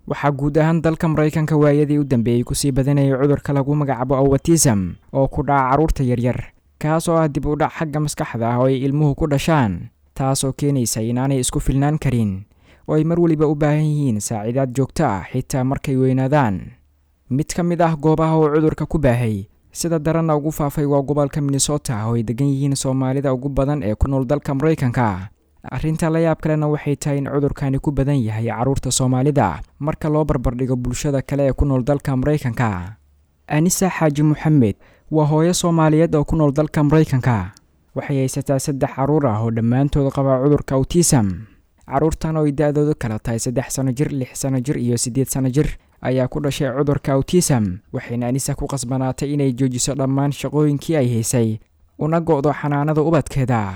waxaa guud ahaan dalka maraykanka waayadii u dambeeyey kusii badanayay cudurka lagu magacaabo awatism oo ku dhaca carruurta yaryar kaas oo ah dib u dhac xagga maskaxda ah oo ay ilmuhu ku dhashaan taas oo keenaysa inaanay isku filnaan karin oo ay mar weliba u baahan yihiin saaciidaad joogto ah xitaa markay weynaadaan mid ka mid ah goobaha uu cudurka ku baahay sida daranna ugu faafay waa gobolka minnesota oo ay degan yihiin soomaalida ugu badan ee ku nool dalka maraykanka arrinta la yaab kalena waxay tahay in cudurkani ku badan yahay carruurta soomaalida marka loo barbardhigo bulshada kale ee ku nool dalka maraykanka anisa xaaji moxamed waa hooyo soomaaliyeed oo ku nool dalka maraykanka waxay haysataa saddex carruur ah oo dhammaantood qaba cudurka awtisam carruurtan oo ay da-doodu kala tahay saddex sano jir lix sano jir iyo siddeed sano jir ayaa ku dhashay cudurka awtisam waxayna anisa ku qasbanaatay inay joojiso dhammaan shaqooyinkii ay haysay una go'do xanaanada ubadkeeda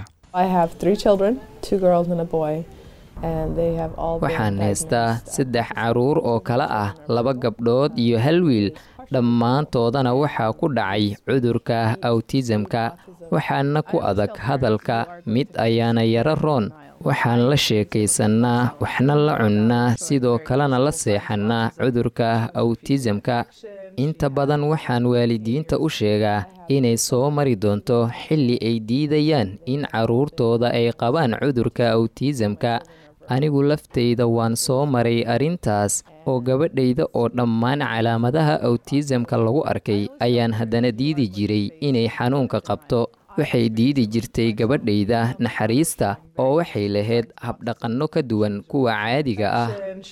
waxaan haystaa saddex carruur oo kale ah laba gabdhood iyo hal wiil dhammaantoodana waxaa ku dhacay cudurka awtisamka waxaana ku adag hadalka mid ayaana yaro roon waxaan la sheekaysannaa waxna la cunnaa sidoo kalena la seexannaa cudurka awtisamka inta badan waxaan waalidiinta u sheegaa inay soo mari doonto xilli ay diidayaan in carruurtooda ay qabaan cudurka awtisamka anigu laftayda waan soo maray arrintaas oo gabadhayda oo dhammaan calaamadaha awtisamka lagu arkay ayaan haddana diidi jiray inay xanuunka qabto waxay diidi jirtay gabadhayda naxariista oo waxay lahayd habdhaqanno ka duwan kuwa caadiga ah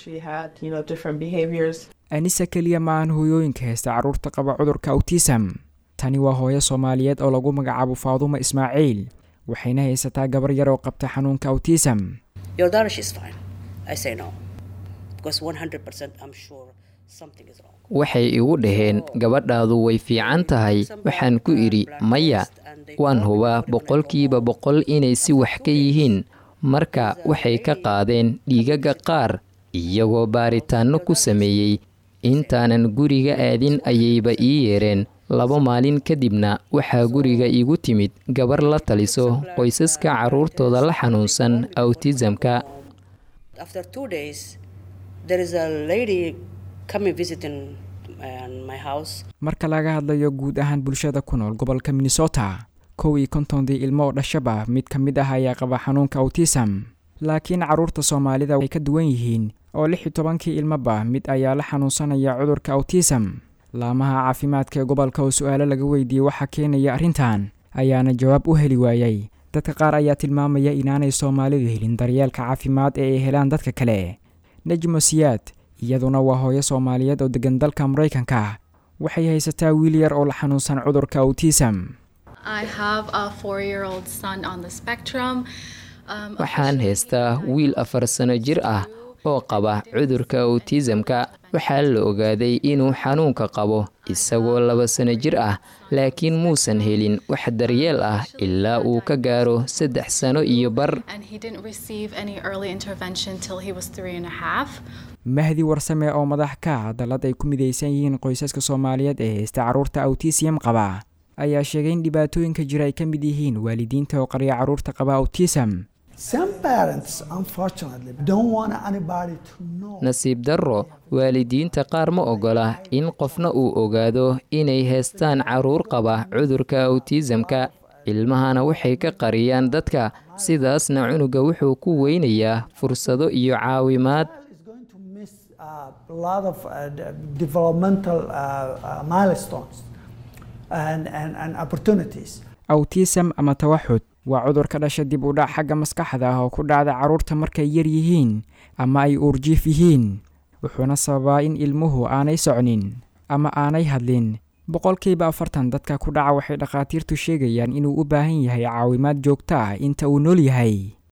anisa keliya ma aan hooyooyinka haysta carruurta qaba cudurka awtisam tani waa hooyo soomaaliyeed oo lagu magacaabo faadumo ismaaciil waxayna haysataa gabar yar oo qabta xanuunka awtisam waxay igu dhaheen gabadhaadu way fiican tahay waxaan ku idhi maya waan hubaa boqolkiiba boqol inay si wax ka yihiin marka waxay ka qaadeen dhiigaga qaar iyagoo baaritaanno ku sameeyey intaanan guriga aadin ayayba ii yeereen laba maalin kadibna waxaa guriga igu timid gabar la taliso qoysaska carruurtooda la xanuunsan awtisamka marka laga hadlayo guud ahaan bulshada ku nool gobolka minnesota kow iyo kontondii ilmo oo dhashaba mid ka mid ah ayaa qaba xanuunka awtisam laakiin carruurta soomaalida ay ka duwan yihiin oo lix iyo tobankii ilmoba mid ayaa la xanuunsanaya cudurka awtisam laamaha caafimaadka ee gobolka oo su-aalo laga weydiiyey waxaa keenaya arrintan ayaana jawaab u heli waayey dadka qaar ayaa tilmaamaya inaanay soomaalidu helin daryeelka caafimaad ee ay helaan dadka kale nejmo siyaad iyaduna waa hooyo soomaaliyeed oo degan dalka maraykanka waxay haysataa wiil yar oo la xanuunsan cudurka awtisam waxaan haystaa wiil afar sano jir ah oo qaba cudurka awtisamka waxaa la ogaaday inuu xanuunka qabo isagoo laba sano jir ah laakiin muusan helin wax daryeel ah ilaa uu ka gaaro saddex sano iyo bar mahdi warsame oo madax ka ah dallad ay ku midaysan yihiin qoysaska soomaaliyeed ee haysta carruurta awtisiyam qaba ayaa sheegay in dhibaatooyinka jira ay ka mid yihiin waalidiinta oo qarya carruurta qaba awtisam nasiib darro waalidiinta qaar ma ogola in qofna uu ogaado inay haystaan carruur qaba cudurka awtisamka ilmahana waxay ka qariyaan dadka sidaasna cunuga wuxuu ku weynayaa fursado iyo caawimaad awtisam ama tawaxud waa cudur ka dhasha dib u dhac xagga maskaxda ah oo ku dhacda carruurta markay yar yihiin ama ay uurjiif yihiin wuxuuna sababaa in ilmuhu aanay socnin ama aanay hadlin boqolkiiba afartan dadka ku dhaca waxay dhakhaatiirtu sheegayaan inuu u baahan yahay caawimaad joogto ah inta uu nool yahay